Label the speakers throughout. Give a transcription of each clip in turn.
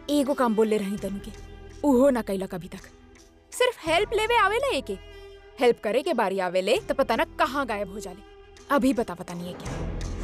Speaker 1: एगो काम बोलले रही तनु के उहो ना कैला कभी तक सिर्फ हेल्प लेवे आवेला एके हेल्प करे के बारी आवेले तो पता ना कहाँ गायब हो जाले अभी पता पता नहीं है क्या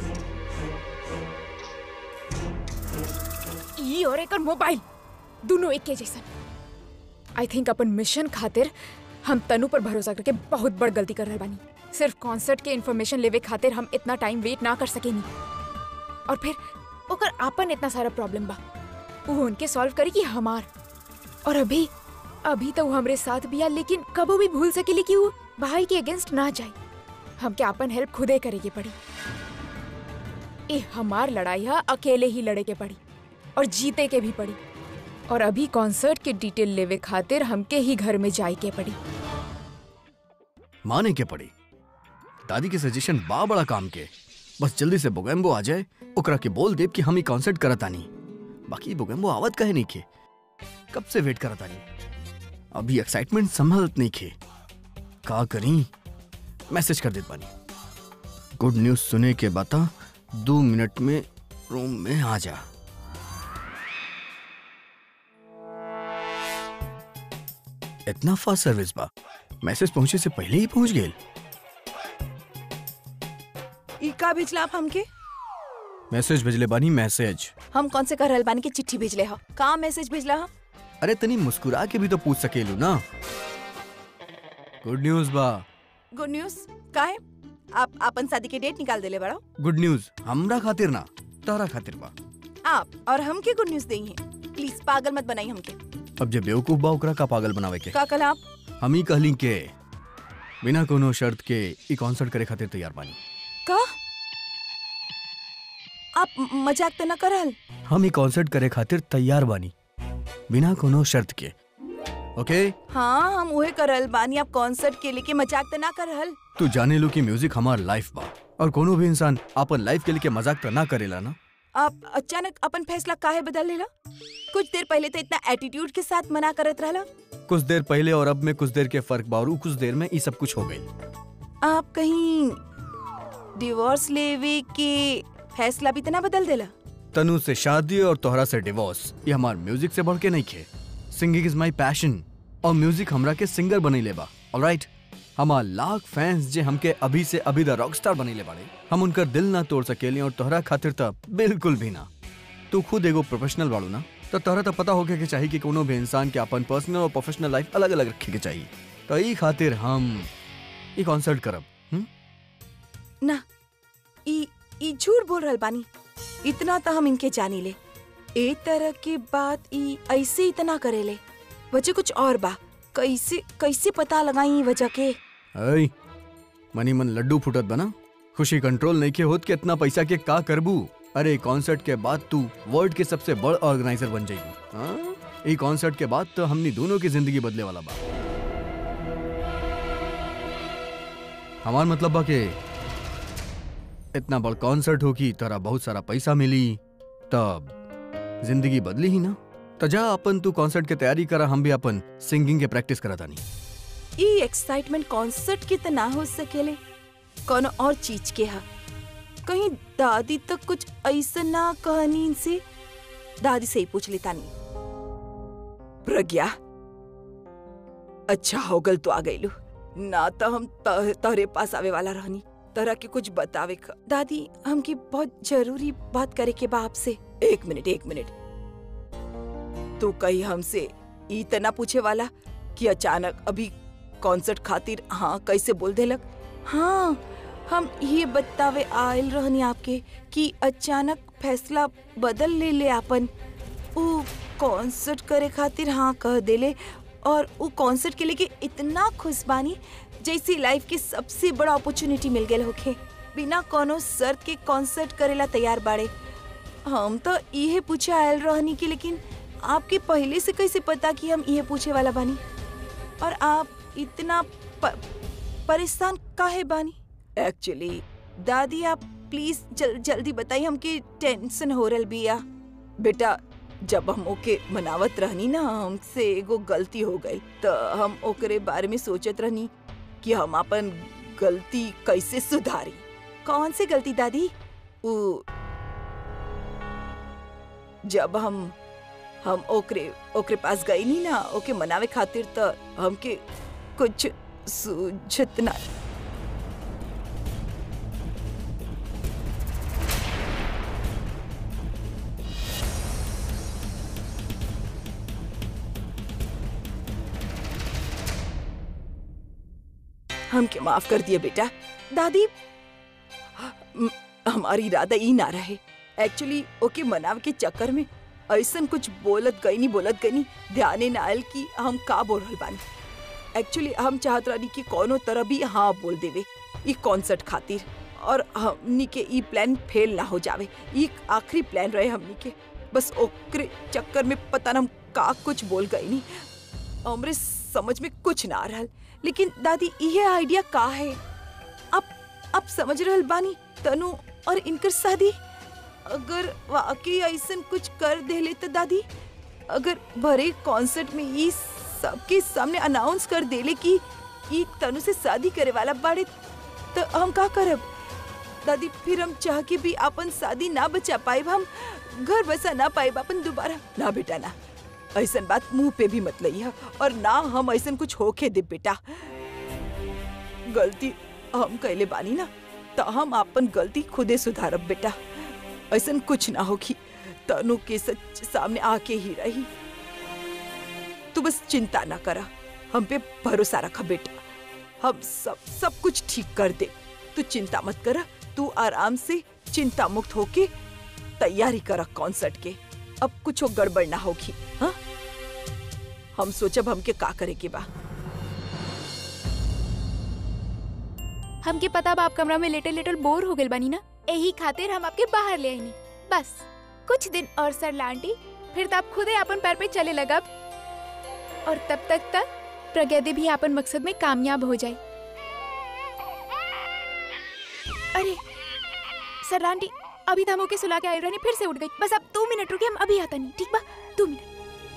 Speaker 1: ई और एकर मोबाइल दोनों एक के जैसन आई थिंक अपन मिशन खातिर हम तनु पर भरोसा करके बहुत बड़ गलती कर रहे बानी सिर्फ कॉन्सर्ट के इन्फॉर्मेशन लेवे खातिर हम इतना टाइम वेट ना कर सकेनी और फिर ओकर आपन इतना सारा प्रॉब्लम बा वो उनके सॉल्व करी कि हमार और अभी अभी तो वो हमरे साथ बिया लेकिन कबो भी भूल सकेली कि वो भाई के अगेंस्ट ना जाए हमके आपन हेल्प खुदे करे के पड़ी ए हमार लड़ाई है अकेले ही लड़े के पड़ी और जीते के भी पड़ी और अभी कॉन्सर्ट के डिटेल लेवे खातिर हमके ही घर में जाए के पड़ी
Speaker 2: माने के पड़ी दादी के सजेशन बा बड़ा काम के बस जल्दी से बोगेम्बो आ जाए ओकरा के बोल देब कि हम ही कॉन्सर्ट करत आनी बाकी बोगेम्बो आवत कहे नहीं के कब से वेट करत आनी अभी एक्साइटमेंट संभलत नहीं खे का करी मैसेज कर देत बानी गुड न्यूज सुने के बता दो मिनट में रूम में आ जा इतना फास्ट सर्विस बा मैसेज पहुंचे से पहले ही पहुंच गए
Speaker 3: ई का भेजला आप हमके
Speaker 2: मैसेज भेजले बानी मैसेज
Speaker 3: हम कौन से करल बानी के चिट्ठी भेजले हो का मैसेज भेजला हो
Speaker 2: अरे तनी मुस्कुरा के भी तो पूछ सकेलू ना गुड न्यूज बा
Speaker 3: गुड न्यूज का है आप अपन शादी के डेट निकाल देले बड़ा
Speaker 2: गुड न्यूज हमरा खातिर ना तारा खातिर बा
Speaker 3: आप और हमके गुड न्यूज देई हैं प्लीज पागल मत बनाई हमके
Speaker 2: अब जे बेवकूफ बा ओकरा का पागल बनावे के
Speaker 3: का कल आप
Speaker 2: हम ही कहली के बिना कोनो शर्त के ई कॉन्सर्ट करे खातिर तैयार बानी
Speaker 3: का आप म- मजाक तो न करल
Speaker 2: हम ही कॉन्सर्ट करे खातिर तैयार बानी बिना कोनो शर्त के ओके
Speaker 3: हाँ हम उहे करल बानी आप कॉन्सर्ट के लेके मजाक तो ना करल
Speaker 2: तू जाने लो कि म्यूजिक हमार लाइफ बा और कोनो भी इंसान अपन लाइफ के लिए मजाक तो ना करेला ना
Speaker 3: आप अचानक अपन फैसला काहे बदल लेला कुछ देर पहले तो इतना एटीट्यूड के साथ मना करत रहला
Speaker 2: कुछ देर पहले और अब में कुछ देर के फर्क बा और उ कुछ देर में ये सब कुछ हो गई
Speaker 3: आप कहीं डिवोर्स लेवे के फैसला भी तो ना बदल देला
Speaker 2: तनु से शादी और तोहरा से डिवोर्स ये हमार म्यूजिक से बढ़ के नहीं खे सिंगिंग इज माई पैशन और म्यूजिक हमरा के सिंगर बनी लेबा ऑलराइट हमार लाख फैंस जे हमके अभी से अभी द रॉक स्टार बनी ले बाड़े हम उनकर दिल ना तोड़ सकेली और तोहरा खातिर त बिल्कुल भी ना तू खुद एगो प्रोफेशनल बाड़ू ना तो तोहरा तो पता होके के चाहिए कि कोनो भी इंसान के अपन पर्सनल और प्रोफेशनल लाइफ अलग अलग रखे के चाहिए तो ई खातिर हम ई कॉन्सर्ट करब हुँ?
Speaker 3: ना ई ई झूठ बोल रहल बानी इतना तो हम इनके जानी ले ए तरह के बात ई ऐसे इतना करेले वजह कुछ और बा कैसे कैसे पता लगाई ई वजह के
Speaker 2: ऐ मनी मन लड्डू फुटत बना खुशी कंट्रोल नहीं के होत के इतना पैसा के का करबू अरे कॉन्सर्ट के बाद तू वर्ल्ड के सबसे बड़ ऑर्गेनाइजर बन जाएगी हाँ? ई कॉन्सर्ट के बाद तो हमनी दोनों की जिंदगी बदले वाला बा हमार मतलब बा के इतना बड़ कॉन्सर्ट होगी तोरा बहुत सारा पैसा मिली तब जिंदगी बदली ही ना तो जा अपन तू कॉन्सर्ट के तैयारी करा हम भी अपन सिंगिंग के प्रैक्टिस करा तानी
Speaker 3: ई एक्साइटमेंट कॉन्सर्ट के त ना हो सकेले कोनो और चीज के हा कहीं दादी तक कुछ ऐसा ना कहनी इनसे दादी से ही पूछ लेता नहीं प्रज्ञा अच्छा हो गल तो आ गईलू ना तो हम त- तोहरे पास आवे वाला रहनी तरह के कुछ बतावे क दादी हमकी बहुत जरूरी बात करे के बा आपसे एक मिनट एक मिनट तू कही हमसे ई त ना पूछे वाला कि अचानक अभी कॉन्सर्ट खातिर हाँ कैसे बोल देलक हाँ हम ये बतावे आयल रहनी आपके कि अचानक फैसला बदल ले ले आपन उ कॉन्सर्ट करे खातिर हाँ कह देले और उ कॉन्सर्ट के लेके इतना खुश बानी जैसी लाइफ की सबसे बड़ा अपॉर्चुनिटी मिल गए होखे बिना कोनो शर्त के कॉन्सर्ट करेला तैयार बाड़े हम तो इहे पूछे आयल रहनी कि लेकिन आपके पहले से कैसे पता कि हम इहे पूछे वाला बानी और आप इतना प, परेशान काहे बानी एक्चुअली दादी आप प्लीज जल, जल्दी बताइए हमके टेंशन हो रहा बिया बेटा जब हम ओके मनावत रहनी ना हमसे एगो गलती हो गई तो हम ओकरे बारे में सोचत रहनी कि हम अपन गलती कैसे सुधारी कौन सी गलती दादी उ जब हम हम ओकरे ओकरे पास गई नी ना ओके मनावे खातिर त हमके कुछ सूझत ना हमके माफ कर दिए बेटा दादी हम- हमारी इरादा ई ना रहे एक्चुअली ओके मनाव के चक्कर में ऐसन कुछ बोलत गई नहीं बोलत गई नहीं ध्याने ना आयल कि हम का बोल रहल बानी एक्चुअली हम चाहत रही कि कोनो तरह भी हाँ बोल देवे ई कॉन्सर्ट खातिर और हमनी के ई प्लान फेल ना हो जावे ई आखिरी प्लान रहे हमनी के बस ओकरे चक्कर में पता ना हम का कुछ बोल गई नहीं हमरे समझ में कुछ ना आ रहल लेकिन दादी ये आइडिया का है आप आप समझ रहल बानी तनु और इनकर शादी अगर वाकई ऐसन कुछ कर देले तो दादी अगर भरे कॉन्सर्ट में ई सबके सामने अनाउंस कर देले कि ई तनु से शादी करे वाला बाड़े तो हम का करब दादी फिर हम चाह के भी अपन शादी ना बचा पाए हम घर बसा ना पाए अपन दोबारा ना बेटा ना ऐसन बात मुंह पे भी मत लइहा और ना हम ऐसन कुछ होके दे बेटा गलती हम कैले बानी ना तो हम अपन गलती खुदे सुधारब बेटा ऐसन कुछ ना होगी तनु के सच सामने आके ही रही तू बस चिंता ना करा हम पे भरोसा रखा बेटा हम सब सब कुछ ठीक कर दे तू चिंता मत करा तू आराम से चिंता मुक्त होके तैयारी करा कॉन्सर्ट के अब कुछ गड़बड़ ना होगी हाँ हम सोचब हमके का करे के बा
Speaker 1: हमके पता बा आप कमरा में लेटल लेटल बोर हो गइल बानी ना यही खातिर हम आपके बाहर ले आईनी बस कुछ दिन और सर लांटी फिर तो आप खुदे अपन पैर पे चले लगब और तब तक तक प्रज्ञा दी भी अपन मकसद में कामयाब हो जाए अरे सर लांटी अभी तो हम ओके सुला के आई रहनी फिर से उठ गई बस अब दो मिनट रुके हम अभी आता नहीं ठीक बा दो मिनट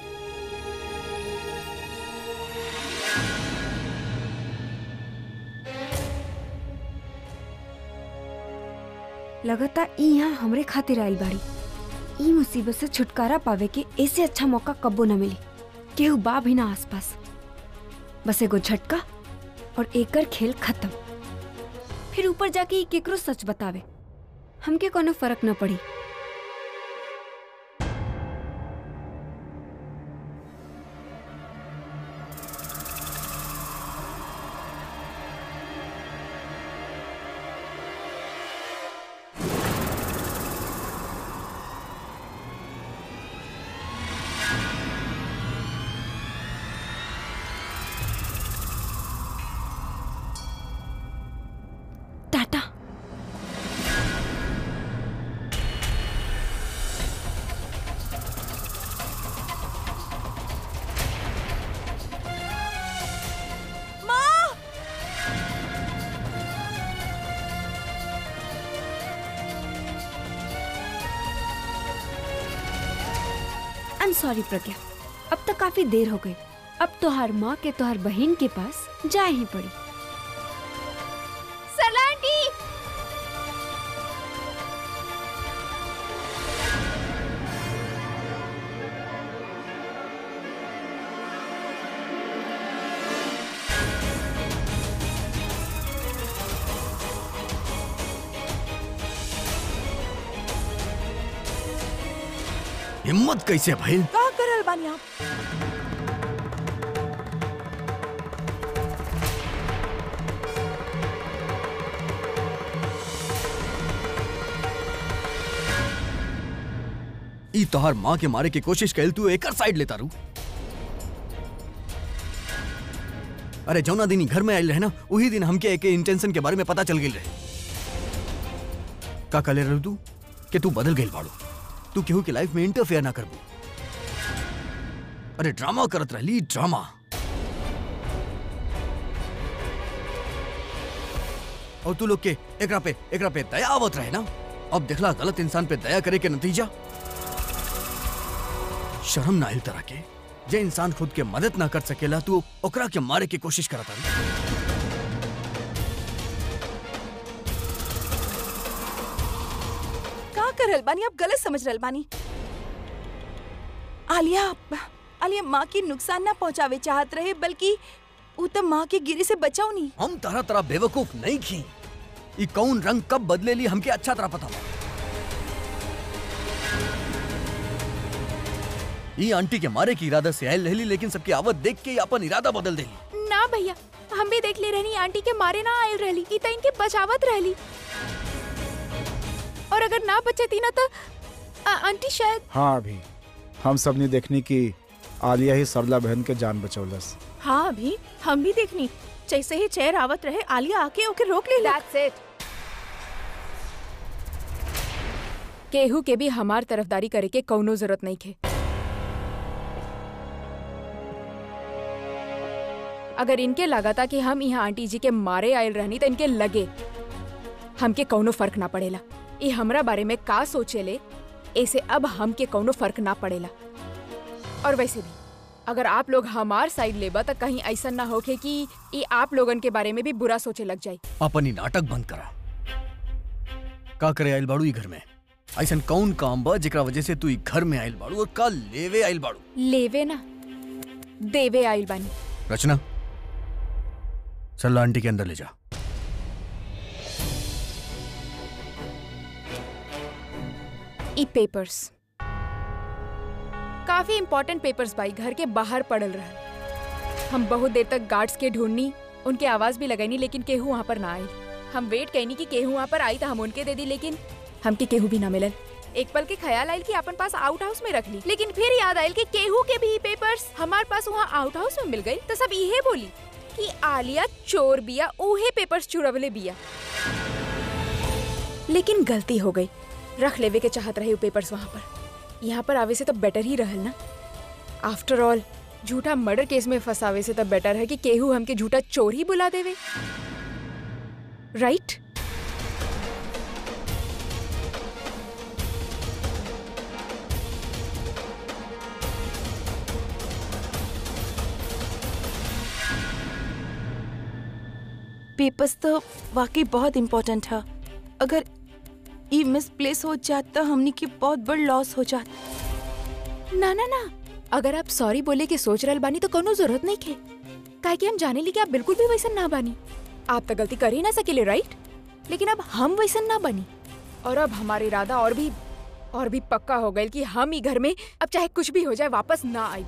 Speaker 4: लगता ई यहाँ हमरे खातिर आइल बाड़ी ई मुसीबत से छुटकारा पावे के ऐसे अच्छा मौका कब्बो न मिली केहू बा भी ना आसपास बस एगो झटका और एकर खेल खत्म फिर ऊपर जाके ई केकरो सच बतावे हमके कोनो फर्क न पड़ी tata I am sorry Pragya अब तक काफी देर हो गई अब तोहार माँ के तोहार बहन के पास जाए ही पड़ी
Speaker 1: सर लांटी
Speaker 2: हिम्मत कैसे भइल
Speaker 3: का करल बानी आप
Speaker 2: ई तोहर माँ के मारे की कोशिश कैल तू एकर साइड लेता रू अरे जौना दिन ई घर में आयल रहे ना वही दिन हमके एक इंटेंशन के बारे में पता चल गेल रहे का कले रहू तू कि तू बदल गेल बाड़ू तू केहू के लाइफ में इंटरफेयर ना करबू अरे ड्रामा करत रहली ड्रामा और तू लोग के एकरा पे एकरा पे दया आवत रहे ना अब देखला गलत इंसान पे दया करे के नतीजा शर्म ना आइल तरह के जे इंसान खुद के मदद ना कर सकेला तू ओकरा के मारे की कोशिश करता
Speaker 3: का करल बानी आप गलत समझ रहल बानी आलिया आलिया माँ की नुकसान ना पहुँचावे चाहत रहे बल्कि उ तो माँ के गिरे से बचाओ नहीं
Speaker 2: हम तरह तरह बेवकूफ नहीं खी ई कौन रंग कब बदले ली हमके अच्छा तरह पता बा ई आंटी के मारे की इरादा से आयल रहली लेकिन सबकी आवत देख के ई अपन इरादा बदल देली
Speaker 1: ना भैया हम भी देख ले रहनी आंटी के मारे ना आयल रहली ई त इनके बचावत रहली और अगर ना बचती ना तो आ- आंटी शायद
Speaker 5: हाँ अभी हम सब ने देखनी कि आलिया ही सरला बहन के जान बचौलस
Speaker 6: हाँ अभी हम भी देखनी जैसे ही चेयर आवत रहे आलिया आके ओके रोक ले
Speaker 1: दैट्स इट केहू के भी हमार तरफदारी करे के कौनो जरूरत नहीं खे अगर इनके लगा था कि हम यहाँ आंटी जी के मारे आयल रहनी तो इनके लगे हमके कौनो फर्क ना पड़ेला ये हमरा बारे में का सोचेले ऐसे अब हमके कौनो फर्क ना पड़ेला और वैसे भी अगर आप लोग हमार साइड लेबा तो कहीं ऐसा ना होके कि ये आप लोगन के बारे में भी बुरा सोचे लग जाए
Speaker 2: अपन ही नाटक बंद करा का करे आयल बाड़ू ई घर में ऐसन कौन काम बा जेकरा वजह से तू ई घर में आयल बाड़ू और का लेवे आयल बाड़ू
Speaker 1: लेवे ना देवे आइल बानी
Speaker 2: रचना सरला आंटी के अंदर ले जा
Speaker 1: ई पेपर्स काफी इम्पोर्टेंट पेपर्स भाई घर के बाहर पड़ल रहा हम बहुत देर तक गार्ड्स के ढूंढनी उनके आवाज भी लगैनी लेकिन केहू वहाँ पर ना आई हम वेट कैनी कि केहू वहाँ पर आई तो हम उनके दे दी लेकिन हमके केहू भी ना मिलल एक पल के ख्याल आयल कि अपन पास आउट हाउस में रख ली लेकिन फिर याद आयल कि केहू के भी पेपर्स हमार पास वहाँ आउट हाउस में मिल गई तो सब इहे बोली कि आलिया चोर बिया उहे पेपर्स चुरवले बिया लेकिन गलती हो गई रख लेवे के चाहत रहे वो पेपर्स वहाँ पर यहाँ पर आवे से तो बेटर ही रहल ना आफ्टर ऑल झूठा मर्डर केस में फंसावे से तो बेटर है कि केहू हमके झूठा चोर ही बुला देवे राइट
Speaker 3: पेपर्स तो वाकई बहुत इम्पोर्टेंट है अगर ई मिसप्लेस हो जात तो हमनी के बहुत बड़ लॉस हो जात
Speaker 1: ना ना ना अगर आप सॉरी बोले के सोच रहल बानी तो कोनो जरूरत नहीं खे काहे कि हम जाने ली कि आप बिल्कुल भी वैसन ना बानी आप तो गलती कर ही ना सकेले राइट लेकिन अब हम वैसन ना बनी और अब हमारा इरादा और भी और भी पक्का हो गया कि हम ही घर में अब चाहे कुछ भी हो जाए वापस ना आई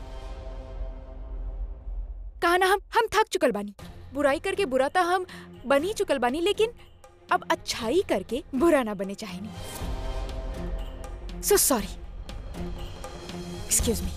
Speaker 1: कहा ना हम हम थक चुकल बानी बुराई करके बुरा तो हम बन ही चुकल बानी लेकिन अब अच्छाई करके बुरा ना बने चाहे नहीं सो सॉरी एक्सक्यूज मी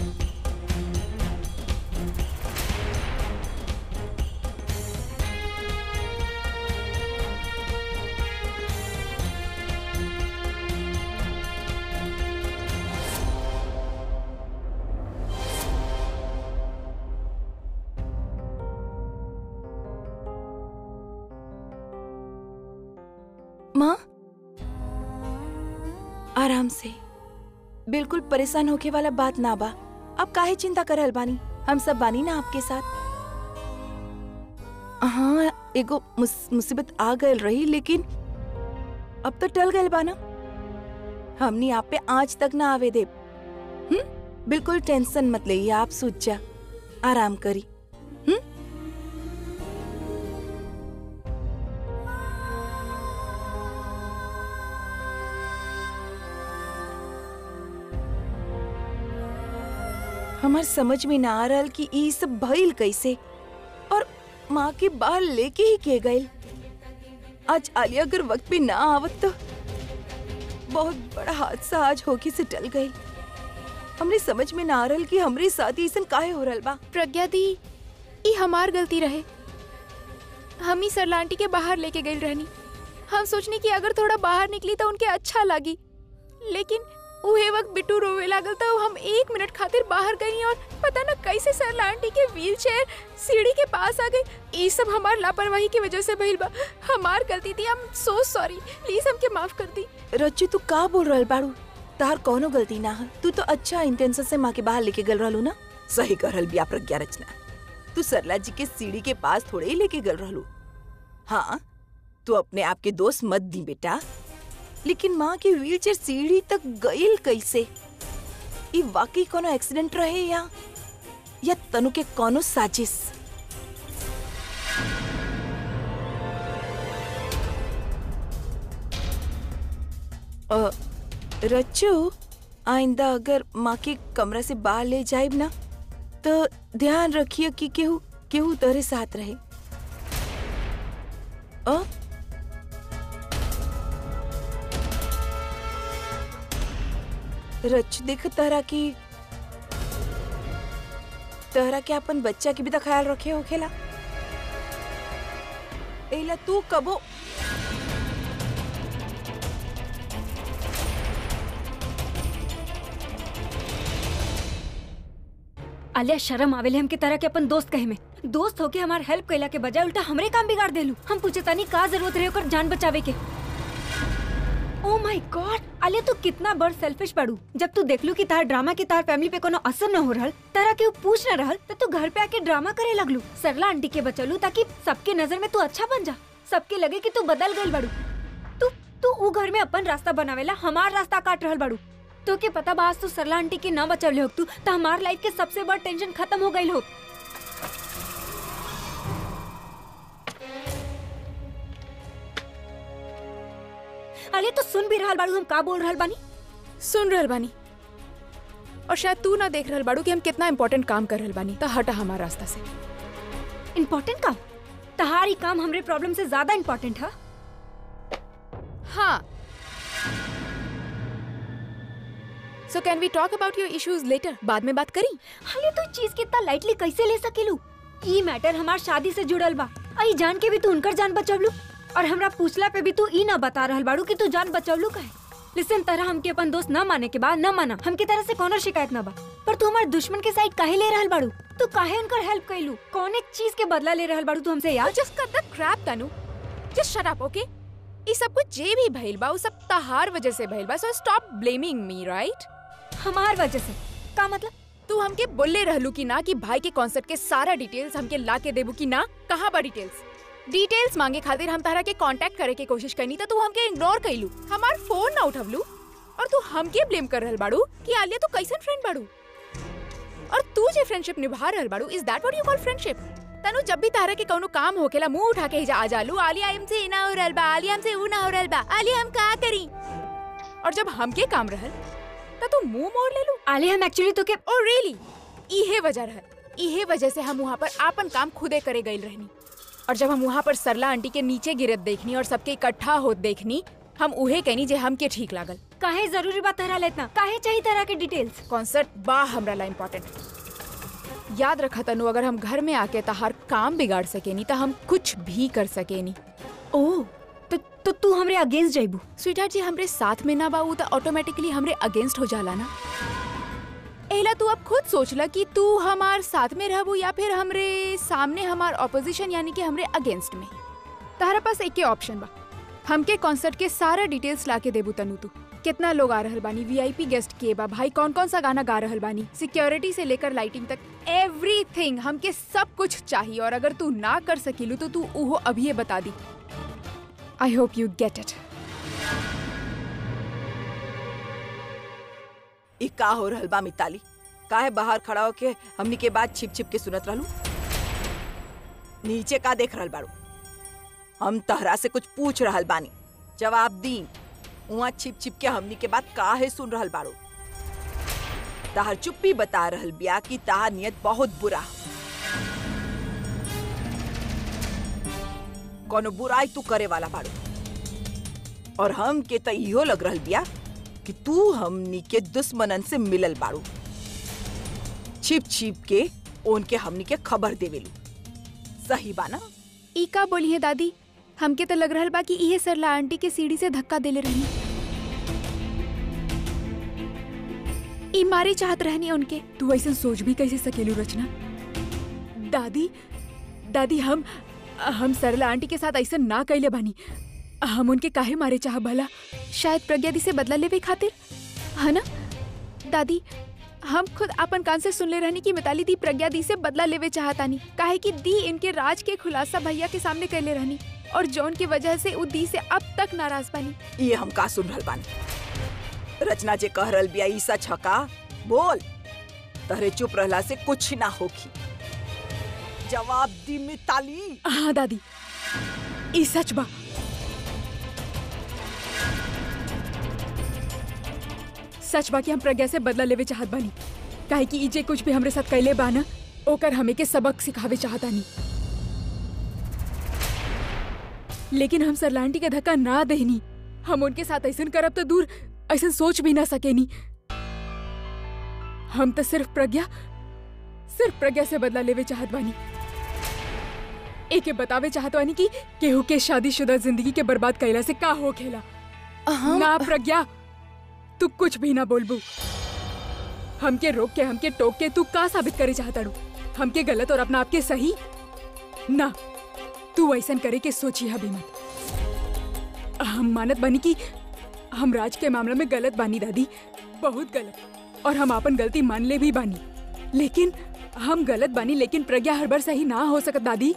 Speaker 3: माँ आराम से बिल्कुल परेशान होके वाला बात ना बा अब काहे चिंता करल बानी हम सब बानी ना आपके साथ हाँ एगो मुस- मुसीबत आ गयल रही लेकिन अब तो टल गयल बा ना हमनी आप पे आज तक ना आवे दे हम्म बिल्कुल टेंशन मत लेइए आप सूझ जा आराम करी हम्म हमार समझ में ना आ रहल कि ई सब भइल कैसे और माँ के बाहर लेके ही के गए आज आलिया अगर वक्त पे ना आवत तो बहुत बड़ा हादसा आज होके से टल गई हमरे समझ में ना आ रहल कि हमरे साथ ही ऐसन काहे हो रहल बा
Speaker 1: प्रज्ञा दी ई हमार गलती रहे हम ही सरला आंटी के बाहर लेके गई रहनी हम सोचनी कि अगर थोड़ा बाहर निकली तो उनके अच्छा लगी लेकिन उहे वक्त बिट्टू रोवे लागल तो हम एक मिनट खातिर बाहर गई और पता ना कैसे सरला आंटी के व्हील चेयर सीढ़ी के पास आ गई ये सब हमार लापरवाही की वजह से भइल बा हमार गलती थी हम सो सॉरी प्लीज हमके माफ कर दी
Speaker 3: रज्जू तू का बोल रहल बाड़ू तार कौनो गलती ना है तू तो अच्छा इंटेंशन से माँ के बाहर लेके गल रहलू ना सही करल बिया प्रज्ञा रचना तू सरला जी के सीढ़ी के पास थोड़े ही लेके गल रहलू हाँ तू अपने आप के दोस्त मत दी बेटा लेकिन माँ के व्हीलचेयर सीढ़ी तक गईल कैसे ई वाकई कोनो एक्सीडेंट रहे या या तनु के कोनो साजिश अ, रच्चू आइंदा अगर माँ के कमरा से बाहर ले जाइब ना तो ध्यान रखिए कि केहू केहू तोरे साथ रहे अ रच देख तहरा की तहरा के अपन बच्चा के भी तो ख्याल रखे होखेला एला तू कबो
Speaker 4: आलिया शर्म आवेले हमके तरह के अपन दोस्त कहे में दोस्त होके हमार हेल्प कैला के बजाय उल्टा हमरे काम बिगाड़ देलू हम पूछे तानी का जरूरत रहे ओकर जान बचावे के ओ माय गॉड आलिया तू कितना बड़ सेल्फिश पड़ू जब तू देखलू कि तार ड्रामा के तार फैमिली पे कोनो असर न हो रहल तारा के उ पूछ न रहल तो तू घर पे आके ड्रामा करे लगलू सरला आंटी के बचलू ताकि सबके नजर में तू अच्छा बन जा सबके लगे कि तू बदल गइल बड़ू तू तू उ घर में अपन रास्ता बनावेला हमार रास्ता काट रहल बड़ू तो के पता बा आज तू सरला आंटी के ना बचवले हो तू तो हमार लाइफ के सबसे बड़ टेंशन खत्म हो गइल हो अरे तो सुन भी रहल बाड़ू हम का बोल रहल बानी
Speaker 1: सुन रहल बानी और शायद तू ना देख रहल बाड़ू कि हम कितना इम्पोर्टेंट काम कर रहल बानी तो हटा हमारा रास्ता से
Speaker 4: इम्पोर्टेंट काम तहारी काम हमरे प्रॉब्लम से ज्यादा इम्पोर्टेंट है
Speaker 1: हाँ so can we talk about your issues later बाद में बात करी
Speaker 4: अरे तू चीज कितना लाइटली कैसे ले सकेलू ई मैटर हमार शादी से जुड़ल बा आई जान के भी तू उनकर जान बचवलू और हमरा पूछला पे भी तू ई ना बता रहल बाड़ू कि तू जान बचवलू काहे लिसन तरह हमके अपन दोस्त न माने के बाद न माना हमके तरह से कोनो शिकायत ना बा पर तू हमार दुश्मन के साइड काहे ले रहल बाड़ू तू काहे उनकर हेल्प कैलू कौन एक चीज के बदला ले रहल बाड़ू तू हमसे याद
Speaker 1: just cut the crap Tanu just shut up okay ई सब कुछ जे भी भइल बा उ सब तहार वजह से भइल बा so stop blaming me right
Speaker 4: हमार वजह से का मतलब
Speaker 1: तू हमके बोले रहलू कि ना कि भाई के कॉन्सर्ट के सारा डिटेल्स हमके ला के देबू कि ना कहाँ बा डिटेल्स डिटेल्स मांगे खातिर हम तारा के कांटेक्ट करे के कोशिश करनी तो तू हमके इग्नोर कइलू हमार फोन ना उठवलू और तू हमके ब्लेम कर रहल बाड़ू कि आलिया तू कैसन फ्रेंड बाड़ू और तू जे फ्रेंडशिप निभा रहल बाड़ू is that what you call friendship Tanu जब भी तारा के कौनो काम होकेला मुंह उठा के हिजा आ जालू आलिया हमसे ना हो रहल बा आलिया हमसे ऊ ना हो रहल बा आलिया हम का करी और जब हमके काम रहल त तू मुंह मोड़ लेलू
Speaker 4: आले हम एक्चुअली तो के
Speaker 1: ओ रियली इहे वजह रहल इहे वजह से हम वहाँ पर आपन काम खुदे करे गइल रहनी और जब हम वहाँ पर सरला आंटी के नीचे गिरत देखनी और सबके इकट्ठा होत देखनी हम उहे कहनी जे हमके ठीक लागल
Speaker 4: काहे जरूरी बात तहरा लेतना काहे चाहिए तरह के डिटेल्स
Speaker 1: कॉन्सर्ट बा हमरा ला इम्पोर्टेंट याद रखा तनु अगर हम घर में आके तहार काम बिगाड़ सकेनी तो हम कुछ भी कर सकेनी
Speaker 4: ओ तो तो तू हमरे अगेंस्ट जाइबू
Speaker 1: स्वीटार्ट जी हमरे साथ में ना बाऊ तो ऑटोमेटिकली हमरे अगेंस्ट हो जाला ना एला तू अब खुद सोचला कि तू हमार साथ में रहबू या फिर हमरे सामने हमार ऑपोजिशन यानी कि हमरे अगेंस्ट में तारा पास एक ही ऑप्शन बा हमके कॉन्सर्ट के सारा डिटेल्स लाके देबू तनु तू कितना लोग आ रहल बानी वीआईपी गेस्ट के बा भाई कौन कौन सा गाना गा रहल बानी सिक्योरिटी से लेकर लाइटिंग तक एवरीथिंग हमके सब कुछ चाहिए और अगर तू ना कर सकीलू तो तू उहो अभी बता दी I hope you get it
Speaker 3: ई का हो रहल बा मिताली काहे बाहर खड़ा होके हमनी के बात छिप छिप के सुनत रहलू नीचे का देख रहल बाड़ू हम तहरा से कुछ पूछ रहल बानी जवाब दी उहाँ छिप छिप के हमनी के बात काहे सुन रहल बाड़ू तहर चुप्पी बता रहल बिया कि तहार नियत बहुत बुरा कोनो बुराई तू करे वाला बाड़ू और हम के त इहो लग रहल बिया कि तू हमनी के दुश्मनन से मिलल बाड़ू छिप छिप के उनके हमनी के खबर देवेलू सही बा ना
Speaker 1: ई का बोली है दादी हमके तो लग रहल बा कि इहे सरला आंटी के सीढ़ी से धक्का देले रहनी ई मारे चाहत रहनी उनके तू ऐसा सोच भी कैसे सकेलू रचना दादी दादी हम हम सरला आंटी के साथ ऐसा ना कैले बानी हम उनके काहे मारे चाह भला शायद प्रज्ञा दी से बदला लेवे खातिर है ना दादी हम खुद अपन कान से सुन ले रहनी कि मिताली दी प्रज्ञा दी से बदला लेवे चाहतानी काहे कि दी इनके राज के खुलासा भैया के सामने कैले रहनी और जौन की वजह से उ दी से अब तक नाराज बानी
Speaker 3: ये हम का सुन रहल बानी रचना जे कह रहल बिया ई सच ह का बोल तहरे चुप रहला से कुछ ना होगी जवाब दी मिताली
Speaker 1: हाँ दादी ई सच बा सच बा कि हम प्रज्ञा से बदला लेवे चाहत बानी काहे कि ई जे कुछ भी हमरे साथ कैले बा ना ओकर हमें के सबक सिखावे चाहतानी लेकिन हम सरलांटी के धक्का ना देनी हम उनके साथ ऐसन करब तो दूर ऐसन सोच भी ना सकेनी हम तो सिर्फ प्रज्ञा सिर्फ प्रज्ञा से बदला लेवे चाहत बानी एके बतावे चाहत बानी कि केहू के शादीशुदा जिंदगी के बर्बाद कैला से का हो खेला ना प्रज्ञा तू कुछ भी ना बोलबू हमके रोक के हमके टोक के तू का साबित करे चाहताड़ू हमके गलत और अपना आपके सही ना तू ऐसन करे के सोची अभी मत हम मानत बानी कि हम राज के मामला में गलत बानी दादी बहुत गलत और हम अपन गलती मान ले भी बानी लेकिन हम गलत बानी लेकिन प्रज्ञा हर बार सही ना हो सकत दादी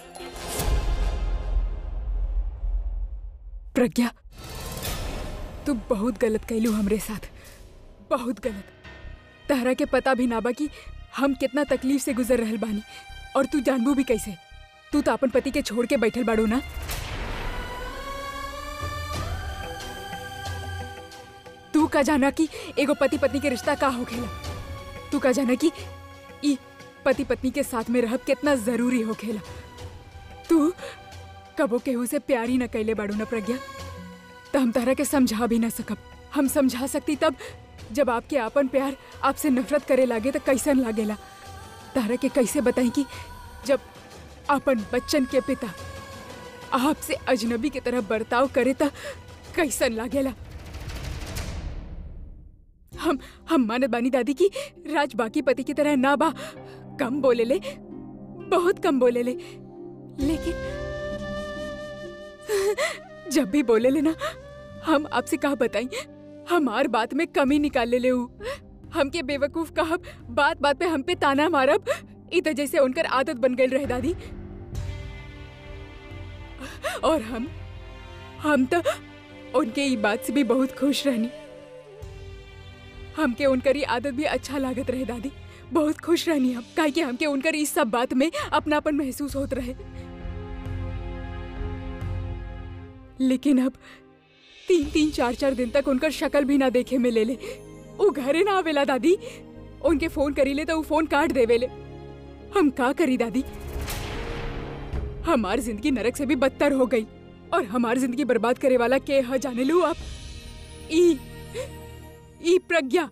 Speaker 1: प्रज्ञा तू बहुत गलत कैलू हमरे साथ बहुत गलत तहरा के पता भी ना बा कि हम कितना तकलीफ से गुजर रहल बानी और तू जानबू भी कैसे तू तो अपन पति के छोड़ के बैठल बाड़ू ना तू का जाना कि एगो पति पत्नी के रिश्ता का होखेला तू का जाना कि ई पति पत्नी के साथ में रहब कितना जरूरी होखेला तू कबो केहू से प्यार ही न कैले बाड़ू ना प्रज्ञा तो हम तारा के समझा भी ना सकब हम समझा सकती तब जब आपके आपन प्यार आपसे नफरत करे लागे तो कैसन लागेला तारा के कैसे बताई कि जब अपन बच्चन के पिता आपसे अजनबी की तरह बर्ताव करे तो कैसन लागेला हम हम मानत बानी दादी की राज बाकी पति की तरह ना बा कम बोले ले बहुत कम बोले ले लेकिन जब भी बोले ले ना हम आपसे कहा बताई हमार बात में कमी निकाल ले ले ऊ। हमके बेवकूफ कहा बात बात पे हम पे ताना मारब इधर जैसे उनकर आदत बन गई रहे दादी और हम हम तो उनके ई बात से भी बहुत खुश रहनी हमके उनकर ये आदत भी अच्छा लागत रहे दादी बहुत खुश रहनी हम काहे कि हमके उनकर इस सब बात में अपनापन महसूस होत रहे लेकिन अब तीन तीन चार चार दिन तक उनकर शक्ल भी ना देखे में ले ले वो घरे ना आवेला दादी उनके फोन करी ले तो वो फोन काट देवेले हम का करी दादी हमार जिंदगी नरक से भी बदतर हो गई और हमार जिंदगी बर्बाद करे वाला के ह जाने लू आप ई ई प्रज्ञा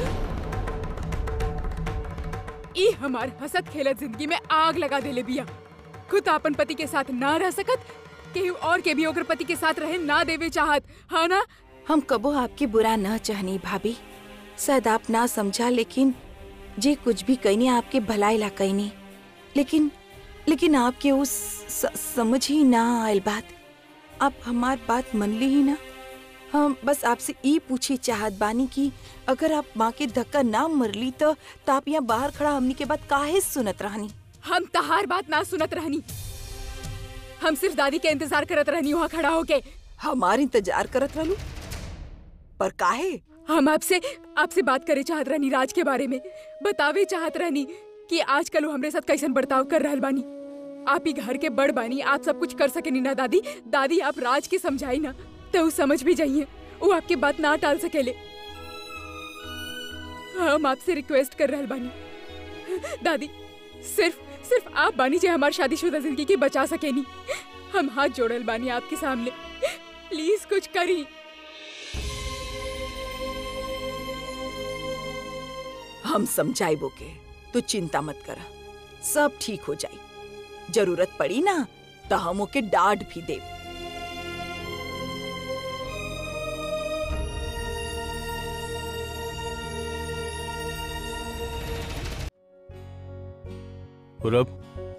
Speaker 1: ई हमार हसत खेलत जिंदगी में आग लगा देले बिया खुद अपन पति के साथ ना रह सकत केहू और के भी ओकर पति के साथ रहे ना देवे चाहत हाँ ना
Speaker 3: हम कबो आपके बुरा न चाहनी भाभी शायद आप ना समझा लेकिन जे कुछ भी कहनी आपके भलाई ला कहनी लेकिन लेकिन आपके उस स, समझ ही ना आयल बात आप हमार बात मन ली ही ना हम बस आपसे ई पूछी चाहत बानी कि अगर आप माँ के धक्का ना मरली तो, तो आप यहाँ बाहर खड़ा हमनी के बात काहे सुनत रहनी
Speaker 1: हम तहार बात ना सुनत रहनी हम सिर्फ दादी के इंतजार करत रहनी वहाँ खड़ा होके
Speaker 3: हमार इंतजार करत रहलू पर काहे
Speaker 1: हम आपसे आपसे बात करे चाहत रहनी राज के बारे में बतावे चाहत रहनी कि आजकल वो हमरे साथ कैसन बर्ताव कर रहल बानी आप ही घर के बड़ बानी आप सब कुछ कर सकेनी ना दादी दादी आप राज के समझाई ना तो वो समझ भी जाइए वो आपके बात ना टाल सकेले हम आपसे रिक्वेस्ट कर रहल बानी दादी सिर्फ सिर्फ आप बानी जे हमार शादीशुदा जिंदगी के बचा सकेनी हम हाथ जोड़ल बानी आपके सामने प्लीज कुछ करी
Speaker 3: हम समझाइबो के तू चिंता मत कर सब ठीक हो जाई जरूरत पड़ी ना तो हम ओके डांट भी दे
Speaker 7: पूरब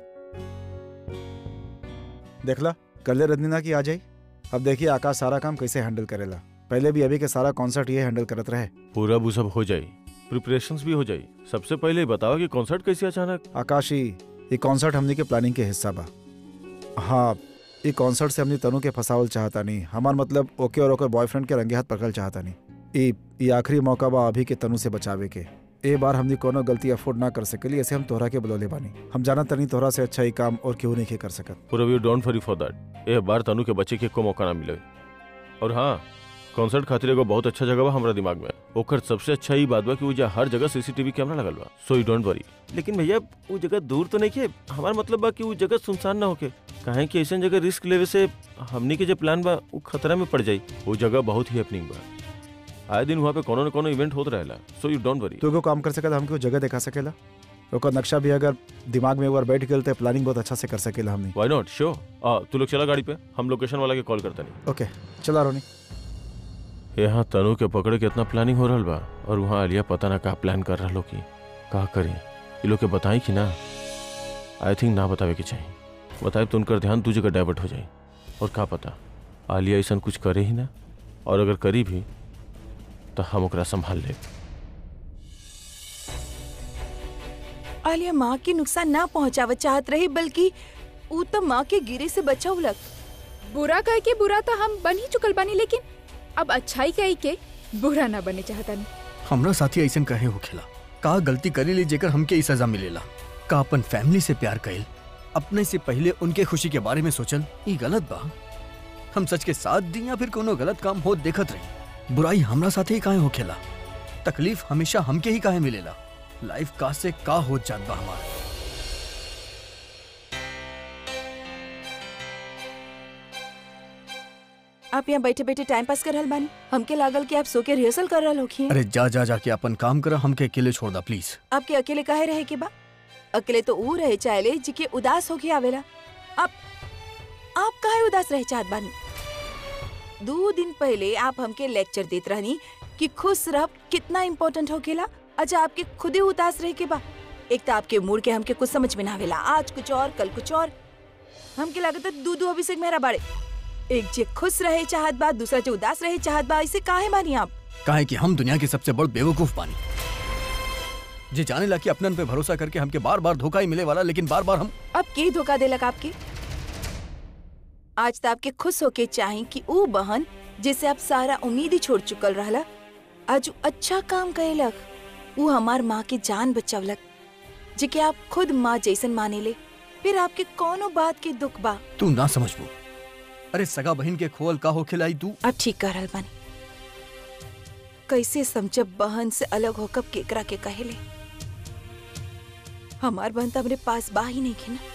Speaker 5: देखला कल रजनीना की आ जाई अब देखिए आकाश सारा काम कैसे हैंडल करेला पहले भी अभी के सारा कॉन्सर्ट ये हैंडल करत रहे
Speaker 7: पूरब वो सब हो जाई प्रिपरेशंस भी हो जाई सबसे पहले बताओ कि कॉन्सर्ट कैसे अचानक
Speaker 5: आकाश ही ये कॉन्सर्ट हमनी के प्लानिंग के हिस्सा बा हाँ ये कॉन्सर्ट से हमनी तनु के फसावल चाहता नहीं हमार मतलब ओके और ओकर बॉयफ्रेंड के रंगे हाथ पकड़ल चाहता नहीं ई ई आखिरी मौका बा अभी के तनु से बचावे के ए बार हमने कोनो गलती अफोर्ड ना कर सकेली ऐसे हम तोहरा के बुलौले बानी हम जाना तनी तोहरा से अच्छा ही काम और क्यों नहीं के कर सकत
Speaker 7: पूरा view don't worry for that ए बार तनु के बच्चे के को मौका ना मिले और हाँ कॉन्सर्ट खातिर एगो बहुत अच्छा जगह बा हमरा दिमाग में ओकर सबसे अच्छा ही बात बा कि उजा हर जगह सीसीटीवी कैमरा लगल बा सो यू डोंट वरी लेकिन भैया वो जगह दूर तो नहीं के हमार मतलब बा कि वो जगह सुनसान ना होके काहे कि ऐसा जगह रिस्क लेवे से हमनी के जो प्लान बा वो खतरा में पड़ जाई वो जगह बहुत ही हैपनिंग बा आए दिन वहाँ पे कोनो न कोनो इवेंट होत रहेला सो यू डोंट वरी
Speaker 5: तू एगो काम कर सकत हमके वो जगह दिखा सकेला ओकर नक्शा भी अगर दिमाग में एक बार बैठ गेल तो प्लानिंग बहुत अच्छा से कर सकेला हमने
Speaker 7: व्हाई नॉट श्योर आ तू लोग चला गाड़ी पे हम लोकेशन वाला के कॉल करता नहीं
Speaker 5: ओके चला रोनी
Speaker 7: यहाँ तनु के पकड़े के इतना प्लानिंग हो रहल बा और वहाँ आलिया पता ना का प्लान कर रहा की का करी ये लोग के बताई कि ना आई थिंक ना बतावे के चाहिए बताए तो उनकर ध्यान दू जगह डाइवर्ट हो जाए और का पता आलिया ऐसा कुछ करे ही ना और अगर करी भी तो हम ओकरा संभाल ले
Speaker 3: आलिया माँ के नुकसान ना पहुँचावत चाहत रही बल्कि ऊ तो माँ के गिरे से बचौलक
Speaker 1: बुरा कह के बुरा तो हम बन ही चुकल बानी लेकिन अब अच्छाई कह के बुरा ना बने चाहता नहीं
Speaker 2: हमरा साथी ऐसन कहे हो खेला का गलती करी ली जेकर हमके ई सजा मिलेला का अपन फैमिली से प्यार कइल अपने से पहले उनके खुशी के बारे में सोचल ई गलत बा हम सच के साथ दी या फिर कोनो गलत काम हो देखत रही बुराई हमरा साथे ही काहे हो खेला तकलीफ हमेशा हमके ही काहे मिलेला लाइफ का से का हो जात बा हमारा
Speaker 3: आप यहाँ बैठे बैठे टाइम पास कर रहल बानी हमके लागल कि आप सो के रिहर्सल कर रहल होखी
Speaker 2: अरे जा जा जाके अपन काम कर हमके अकेले छोड़ दा प्लीज
Speaker 3: आपके अकेले काहे रहे के बा अकेले तो ऊ रहे चाहले जिके उदास होके आवेला आप आप काहे उदास रहे चाहत बानी दो दिन पहले आप हमके लेक्चर देत रहनी कि खुश रह कितना इम्पोर्टेंट होकेला अच्छा आपके खुद ही उदास रहे के बा एक तो आपके मूड के हमके कुछ समझ में ना आवेला आज कुछ और कल कुछ और हमके लागत है दू दू अभिषेक मेरा बाड़े एक जे खुश रहे चाहत बा दूसरा जो उदास रहे चाहत बा इसे काहे बानी आप
Speaker 2: काहे कि हम दुनिया के सबसे बड़ बेवकूफ बानी जे जाने ला कि अपनन पे भरोसा करके हमके बार बार धोखा ही मिले वाला लेकिन बार बार हम
Speaker 3: अब के धोखा देलक आपके आज तो आपके खुश होके चाही कि ऊ बहन जिसे आप सारा उम्मीद ही छोड़ चुकल रहला आज ऊ अच्छा काम करेलक ऊ हमार माँ के जान बचावलक जेके आप खुद माँ जैसन माने ले फिर आपके कोनो बात के दुख बा
Speaker 2: तू ना समझबू अरे सगा बहन के खोल का हो खिलाई तू
Speaker 3: अब ठीक कर रहल बानी कैसे समझब बहन से अलग होकर केकरा के कहेले हमार बहन तो हमरे पास बा ही नहीं खे ना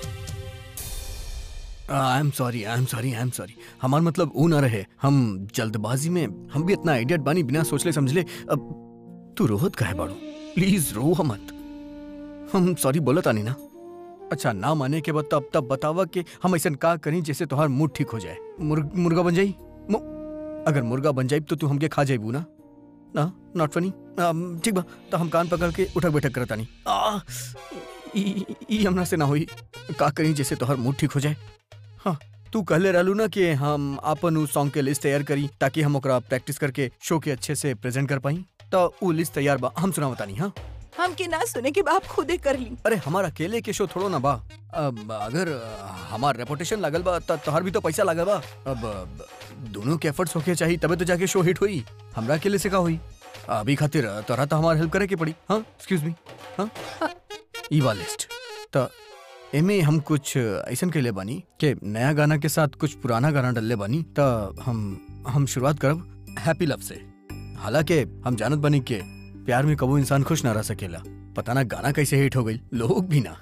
Speaker 2: I am sorry I am sorry I am sorry हमार मतलब ऊ ना रहे हम जल्दबाजी में हम भी इतना आइडियट बानी बिना सोचले समझले अब तू रोहत काहे बाड़ू प्लीज रो मत हम सॉरी बोलत आनी ना अच्छा ना माने के बाद तब तब बतावा कि हम ऐसा का करी जैसे तुम्हार मूड ठीक हो जाए मुर्ग, मुर्गा बन जाई मु- अगर मुर्गा बन जाई तो तू हमके खा जाइबू ना ना नॉट फनी ठीक बा तो हम कान पकड़ के उठक बैठक करत आनी आ, ई ई हमरा से ना होई का करी जैसे तोहर मूड ठीक हो जाए हाँ तू कहले रहलू ना कि हम अपन उ सॉन्ग के लिस्ट तैयार करी ताकि हम ओकरा प्रैक्टिस करके शो के अच्छे से प्रेजेंट कर पाई तो उ लिस्ट तैयार बा हम सुना बतानी हाँ
Speaker 3: हमके ना सुने के बाप खुदे कर ली
Speaker 2: अरे हमार अकेले के शो थोड़ो ना बा अब अगर अ, हमार रेपुटेशन लागल बा त तोहर भी तो पैसा लागल बा अब अब, दोनों के एफर्ट्स होके चाहिए तबे तो जाके शो हिट हुई हमरा अकेले से का हुई अभी खातिर अ, तोहरा तो हमार हेल्प करे के पड़ी हाँ एक्सक्यूज मी हाँ ई वाला लिस्ट तो एमे हम कुछ ऐसन कैले बानी कि नया गाना के साथ कुछ पुराना गाना डलले बानी तो हम हम शुरुआत करब हैप्पी लव से हालांकि हम जानत बानी के प्यार में कबू इंसान खुश ना रह सकेला पता ना गाना कैसे हिट हो गई लोग भी ना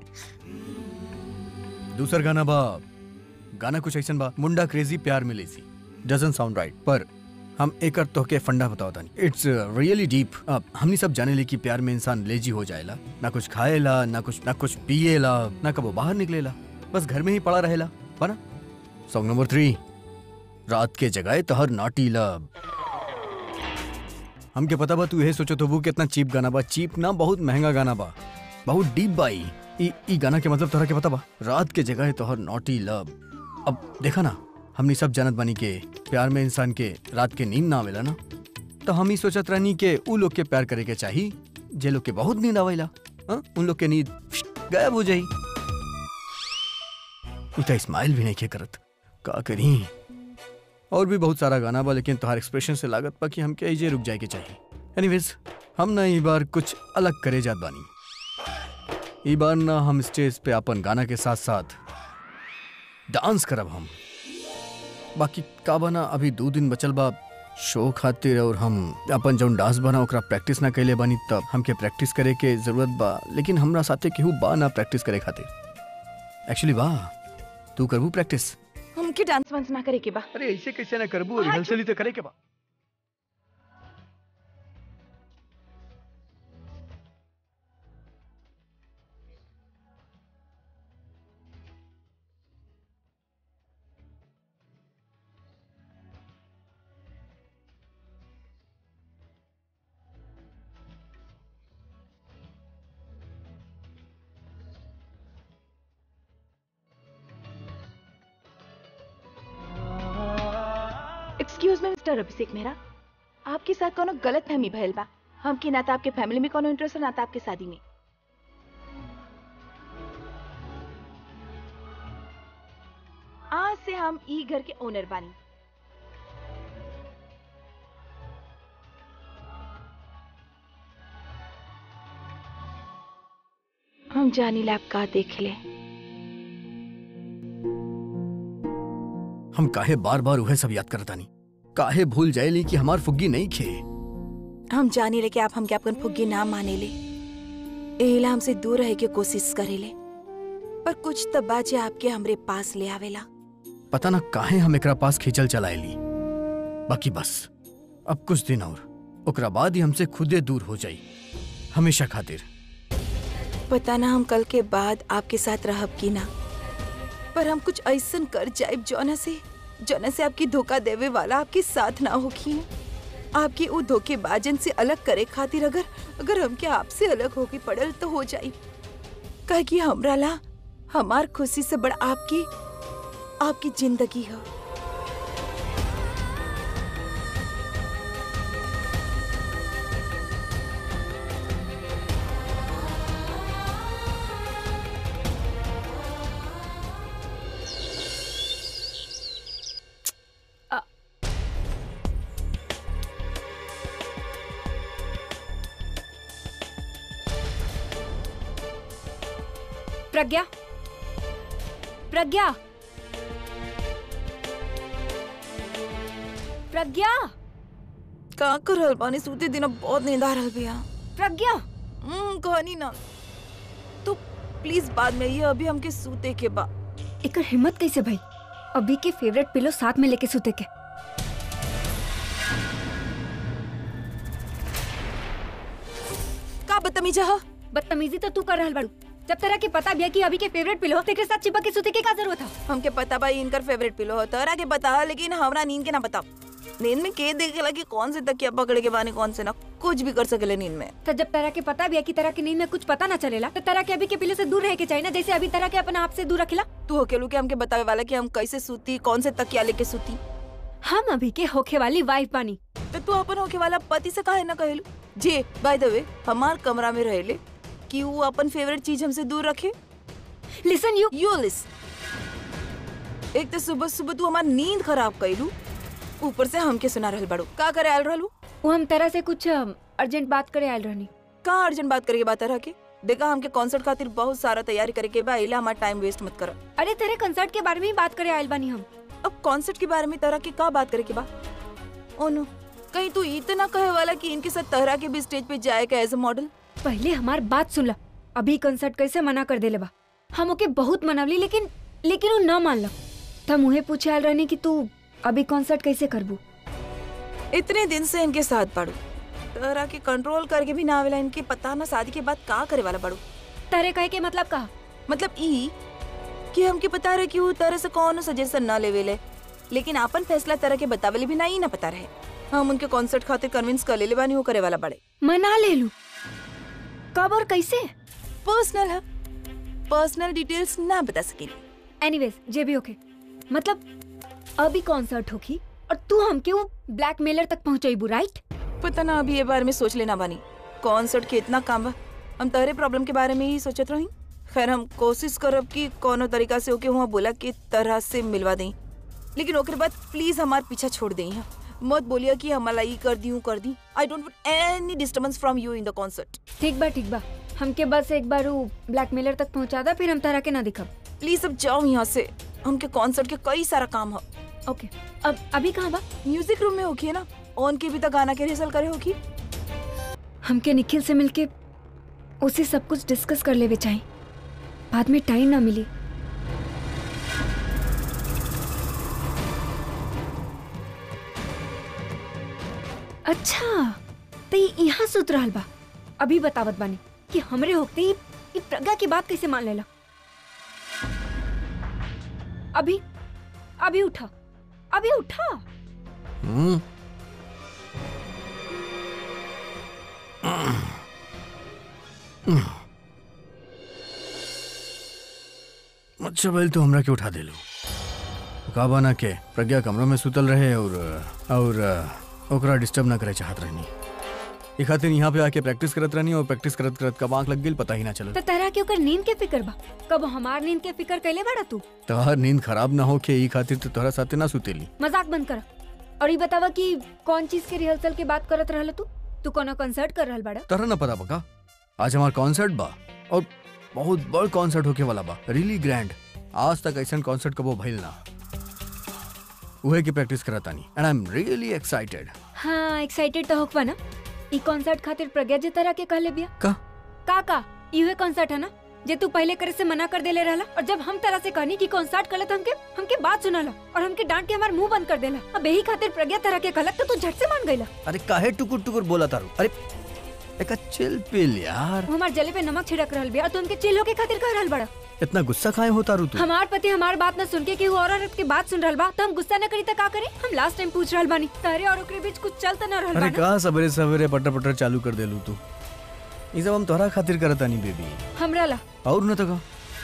Speaker 2: दूसर गाना बा गाना कुछ ऐसा बा मुंडा क्रेजी प्यार में लेसी डजन साउंड राइट पर हम एक तो के फंडा बताओ तानी इट्स रियली डीप हमनी सब जाने ले कि प्यार में इंसान लेजी हो जाएला ना कुछ खाएला ना कुछ ना कुछ पिएला ना कबो बाहर निकलेला बस घर में ही पड़ा रहेला बना सॉन्ग नंबर थ्री रात के जगह तहर नाटी लव हमके पता बा तू यही सोचो तो वो कितना चीप गाना बा चीप ना बहुत महंगा गाना बा बहुत डीप बा ई ई ई गाना के मतलब तोहरा के पता बा रात के जगह तोहर नॉटी लव अब देखा ना हमनी सब जानत बानी के प्यार में इंसान के रात के नींद ना आवेला ना तो हम ही सोचत रहनी के उ लोग के प्यार करे के चाही जे लोग के बहुत नींद आवेला हाँ? उन लोग के नींद गायब हो जाई उ तो स्माइल भी नहीं के करत का करी और भी बहुत सारा गाना बा लेकिन तोहार एक्सप्रेशन से लागत बा कि हमके ऐजे रुक जाए के चाहिए एनीवेज हम ना ई बार कुछ अलग करे जात बानी ई बार ना हम स्टेज पे अपन गाना के साथ साथ डांस करब हम बाकी का बना अभी दो दिन बचल बा शो खातिर और हम अपन जौन डांस बना ओकरा प्रैक्टिस ना कैले बानी तब हमके प्रैक्टिस करे के जरूरत बा लेकिन हमरा साथे केहू बा ना प्रैक्टिस करे खातिर एक्चुअली बा तू करबू प्रैक्टिस
Speaker 3: हमके डांस वांस ना करे के बा
Speaker 2: अरे ऐसे कैसे ना करबू रिहर्सल ही तो करे के बा
Speaker 8: excuse me mister Abhishek Mehra आपके साथ कोनो गलत फहमी भइल बा हमके ना तो आपके फैमिली में कोनो इंटरेस्ट है ना तो आपके शादी में आज से हम ई घर के ओनर बानी हम जानी लैब का देख ले
Speaker 2: हम काहे बार बार उहे सब याद करतानी काहे भूल जाएली कि हमार फुग्गी नहीं खे
Speaker 3: हम जानी ले कि आप हमके अपन फुग्गी ना माने ले एला हमसे दूर रहे के कोशिश करे ले पर कुछ तब बाजे आपके हमरे पास ले आवेला
Speaker 2: पता ना काहे हम एकरा पास खींचल चलाएली बाकी बस अब कुछ दिन और ओकरा बाद ही हमसे खुदे दूर हो जाई हमेशा खातिर
Speaker 3: पता ना हम कल के बाद आपके साथ रहब की ना पर हम कुछ ऐसन कर जाए जौना से जौना से आपकी धोखा देवे वाला आपके साथ ना होगी आपकी वो धोखेबाजन से अलग करे खातिर अगर अगर हमके आपसे अलग होके पड़ल तो हो जाई कहे कि हमरा ला हमार खुशी से बड़ा आपकी आपकी जिंदगी है
Speaker 4: प्रज्ञा प्रज्ञा प्रज्ञा
Speaker 3: का कर रहल बानी सूते दिन बहुत नींद आ रहल बिया
Speaker 4: प्रज्ञा
Speaker 3: हम्म कहनी ना तो प्लीज बाद में ये अभी हमके सूते के बा
Speaker 4: एकर हिम्मत कैसे भाई अभी के फेवरेट पिलो साथ में लेके सुते के
Speaker 3: का बदतमीजा ह
Speaker 4: बदतमीजी तो तू कर रहल बाड़ू जब तरह के पता भी है कि अभी के फेवरेट पिलो तेरे साथ चिपक के सुते के का जरूरत है
Speaker 3: हमके पता बा ई इनकर फेवरेट पिलो हो तोरा के बता लेकिन हमरा नींद के ना बता नींद में के देखेला कि कौन से तकिया पकड़े के बानी कौन से ना कुछ भी कर सकेले नींद में
Speaker 4: तो जब तरह के पता भी है कि तरह की नींद में कुछ पता ना चलेला तो तरह के अभी के पिलो से दूर रह के चाहिए ना जैसे अभी तरह के अपने आप से दूर रखेला
Speaker 3: तू होकेलू के हमके बतावे वाला कि हम कैसे सूती कौन से तकिया लेके सूती
Speaker 4: हम अभी के होखे वाली वाइफ बानी
Speaker 3: तो तू अपन होके वाला पति से काहे ना कहेलू जे बाय द वे हमार कमरा में रहेले कि वो अपन फेवरेट चीज हमसे दूर रखे
Speaker 4: लिसन यू
Speaker 3: यू लिस एक तो सुबह सुबह तू हमार नींद खराब कैलू ऊपर से हमके सुना रहल बाड़ू का करे आयल रहलू
Speaker 4: वो हम तरह से कुछ अर्जेंट बात करे आयल रहनी
Speaker 3: का अर्जेंट बात करे के बात रह के देखा हमके कॉन्सर्ट खातिर बहुत सारा तैयारी करे के बा इला हमार टाइम वेस्ट मत कर
Speaker 4: अरे तेरे कंसर्ट के बारे में ही बात करे आयल बानी हम
Speaker 3: अब कॉन्सर्ट के बारे में तरह की का बात करे के बा ओनो कहीं तू इतना कहे वाला कि इनके साथ तहरा के भी स्टेज पे जाएगा एज अ मॉडल
Speaker 4: पहले हमार बात सुन ला अभी कंसर्ट कैसे मना कर देले बा हम ओके बहुत मनवली लेकिन लेकिन वो न मान ला तो हम उहे पूछे आयल रहनी कि तू अभी कॉन्सर्ट कैसे करबू
Speaker 3: इतने दिन से इनके साथ पढ़ू तहरा के कंट्रोल करके भी ना आवेला इनके पता ना शादी के बाद का करे वाला बड़ू
Speaker 4: तारे कहे के मतलब का
Speaker 3: मतलब ई कि हमके पता रहे कि वो तरह से कौन सजेशन ना लेवेले लेकिन आपन फैसला तरह के बतावेले भी ना ही ना पता रहे हम उनके कॉन्सर्ट खातिर कन्विंस कर लेले बानी वो करे वाला बड़े
Speaker 4: मना ले लू कब और कैसे
Speaker 3: पर्सनल है पर्सनल डिटेल्स ना बता सकेली
Speaker 4: एनीवेज जे भी ओके मतलब अभी कॉन्सर्ट होगी और तू हमके वो ब्लैकमेलर तक पहुंचाईबू राइट
Speaker 3: पता ना अभी ये बारे में सोच लेना बानी कॉन्सर्ट के इतना काम बा हम तहरे प्रॉब्लम के बारे में ही सोचत रही खैर हम कोशिश करब कि कोनो तरीका से ओके हुआ बोला कि तरह से मिलवा दें लेकिन ओकर बाद प्लीज हमार पीछा छोड़ दें मत बोलिए कि हमारा ई कर दी हूँ कर दी I don't want any disturbance from you in the concert
Speaker 4: ठीक बा ठीक बा हमके बस एक बार वो ब्लैकमेलर तक पहुंचा दा फिर हम तारा के ना दिखब
Speaker 3: प्लीज अब जाओ यहाँ से हमके कॉन्सर्ट के कई सारा काम है
Speaker 4: ओके अब अभी कहाँ बा
Speaker 3: म्यूजिक रूम में होगी ना ऑन के भी तो गाना के रिहर्सल करे होगी
Speaker 4: हमके निखिल से मिलके उसे सब कुछ डिस्कस कर लेवे चाहिए बाद में टाइम ना मिली अच्छा तो ये यहाँ सुत रहल बा अभी बतावत बानी कि हमरे होते ही ये प्रज्ञा की बात कैसे मान लेला अभी अभी उठा अभी उठा
Speaker 2: हम्म अच्छा बैल तो हमरा के उठा देलू का बना के प्रज्ञा कमरों में सुतल रहे और और ओकरा डिस्टर्ब ना करे चाहत रहनी ई खातिर यहाँ पे आके प्रैक्टिस करत रहनी और प्रैक्टिस करत करत कब आंख लग गेल पता ही ना चलल
Speaker 4: तो तरह के ओकर नींद के फिक्र बा कब हमार नींद के फिक्र कैले बड़ा तू
Speaker 2: तोहर नींद खराब ना हो के ई खातिर तो तोहरा साथे ना सुतेली
Speaker 4: मजाक बंद कर और ये बतावा कि कौन चीज के रिहर्सल के बात करत रहल तू तू कोनो कंसर्ट कर रहल बड़ा
Speaker 2: तोहरा ना पता बका आज हमार कॉन्सर्ट बा और बहुत बड़ कॉन्सर्ट होके वाला बा रियली ग्रैंड आज तक ऐसा कॉन्सर्ट कबो भइल ना उहे की प्रैक्टिस करतानी and I am really excited
Speaker 4: हाँ एक्साइटेड तो होकबा ना ई कॉन्सर्ट खातिर प्रज्ञा जे तरह के कहले बिया
Speaker 2: का
Speaker 4: का का इहे कॉन्सर्ट है ना जे तू पहले करे से मना कर देले रहला और जब हम तरह से कहनी कि कॉन्सर्ट करले तो हमके हमके बात सुनाला और हमके डांट के हमार मुंह बंद कर देला अब यही खातिर प्रज्ञा तरह के कहलक तो तू झट से मान गईला
Speaker 2: अरे काहे टुकुर टुकुर बोला तारू अरे एक चिल पिल यार
Speaker 4: वो हमार जले पे नमक छिड़क रहल बिया और तू हमके चिल होके खातिर कह रहल बड़ा
Speaker 2: इतना गुस्सा काहे होता रू तू
Speaker 4: हमार पति हमार बात न सुन के कि और औरत की बात सुन रहल बा तो हम गुस्सा न करी त का करे हम लास्ट टाइम पूछ रहल बानी तारे और ओकरे बीच कुछ चल त न रहल
Speaker 2: अरे
Speaker 4: बा
Speaker 2: का सवेरे सवेरे पटर पटर चालू कर देलू तू ये सब हम तोहरा खातिर करतानी बेबी
Speaker 4: हमरा ला
Speaker 2: और न तो का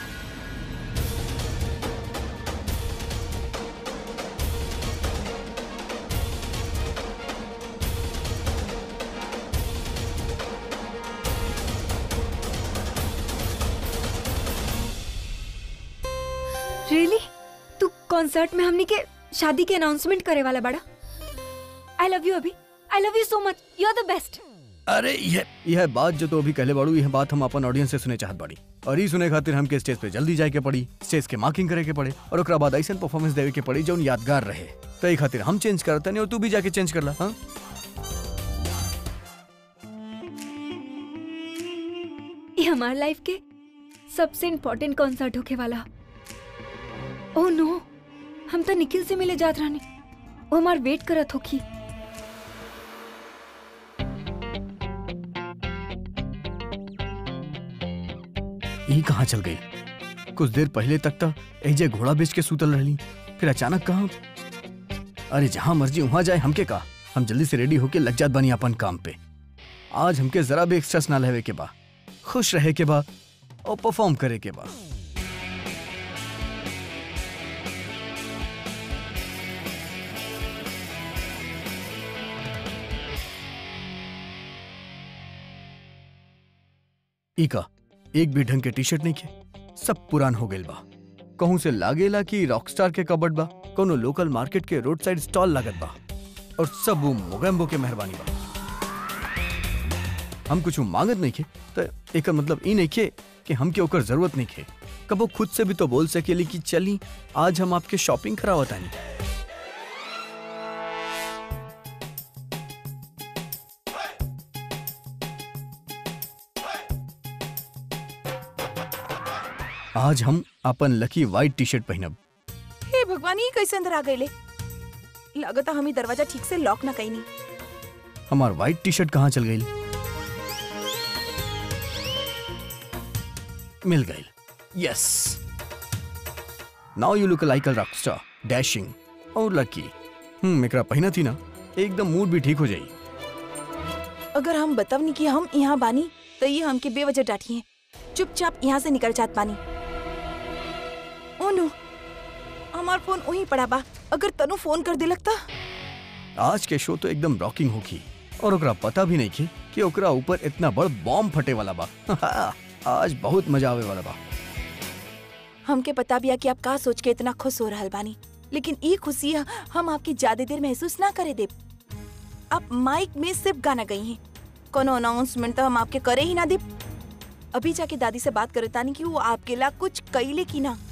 Speaker 4: रियली तू कॉन्सर्ट में हमनी के शादी के अनाउंसमेंट करे वाला बड़ा आई लव यू अभी I love you so much you R the best
Speaker 2: अरे यह यह बात जो तो अभी कहले बाड़ू यह बात हम अपन ऑडियंस से सुने चाहत बाड़ी और ई सुने खातिर हमके स्टेज पे जल्दी जाए के पड़ी स्टेज के मार्किंग करे के पड़े और ओकरा बाद ऐसा परफॉर्मेंस देवे के पड़ी जो यादगार रहे तो ई खातिर हम चेंज करते नहीं और तू भी जाके चेंज कर ला हाँ
Speaker 4: ये हमार लाइफ के सबसे इम्पोर्टेंट कॉन्सर्ट होके वाला ओह नो हम तो निखिल से मिले जात रहने वो हमार वेट करत होखी
Speaker 2: ई कहाँ चल गई कुछ देर पहले तक तो एजे घोड़ा बेच के सूतल रहली फिर अचानक कहाँ अरे जहाँ मर्जी वहां जाए हमके का हम जल्दी से रेडी होके लग जात बानी अपन काम पे आज हमके जरा भी एक्स्ट्रेस ना लेवे के बा खुश रहे के बा और परफॉर्म करे के बा इका एक भी ढंग के टी शर्ट नहीं के सब पुरान हो गइल बा कहूं से लागेला कि रॉकस्टार के कबड बा कोनो लोकल मार्केट के रोड साइड स्टॉल लागत बा और सब वो मोगेम्बो के मेहरबानी बा हम कुछ मांगत नहीं खे तो एक मतलब ई नहीं खे कि हमके ओकर जरूरत नहीं खे कबो खुद से भी तो बोल सकेली कि चली आज हम आपके शॉपिंग करावतानी आज हम अपन लकी व्हाइट टी शर्ट पहनब
Speaker 3: हे भगवान ये कैसे अंदर आ गए लागत हम ही दरवाजा ठीक से लॉक ना कहीं
Speaker 2: हमार व्हाइट टी शर्ट कहाँ चल गई मिल गई yes now you look like a rockstar dashing और लकी हम्म एकरा पहना थी ना एकदम मूड भी ठीक हो जाई
Speaker 3: अगर हम बतावनी कि हम यहाँ बानी तो ये हमके बेवजह डांटी है चुपचाप यहाँ से निकल जात बानी ओ नो हमार फोन वहीं पड़ा बा अगर तनु फोन कर दे लगता
Speaker 2: आज के शो तो एकदम रॉकिंग होगी और ओकरा पता भी नहीं की कि ओकरा ऊपर इतना बड़ बॉम्ब फटे वाला बा आज बहुत मजा आवे वाला बा
Speaker 3: हमके पता भी है कि आप का सोच के इतना खुश हो रहल बानी लेकिन ई खुशी हम आपकी ज्यादा देर महसूस ना करे दे आप माइक में सिर्फ गाना गई हैं कोनो अनाउंसमेंट तो हम आपके करे ही ना दे अभी जाके दादी से बात करे तानी कि वो आपके ला कुछ कैले की ना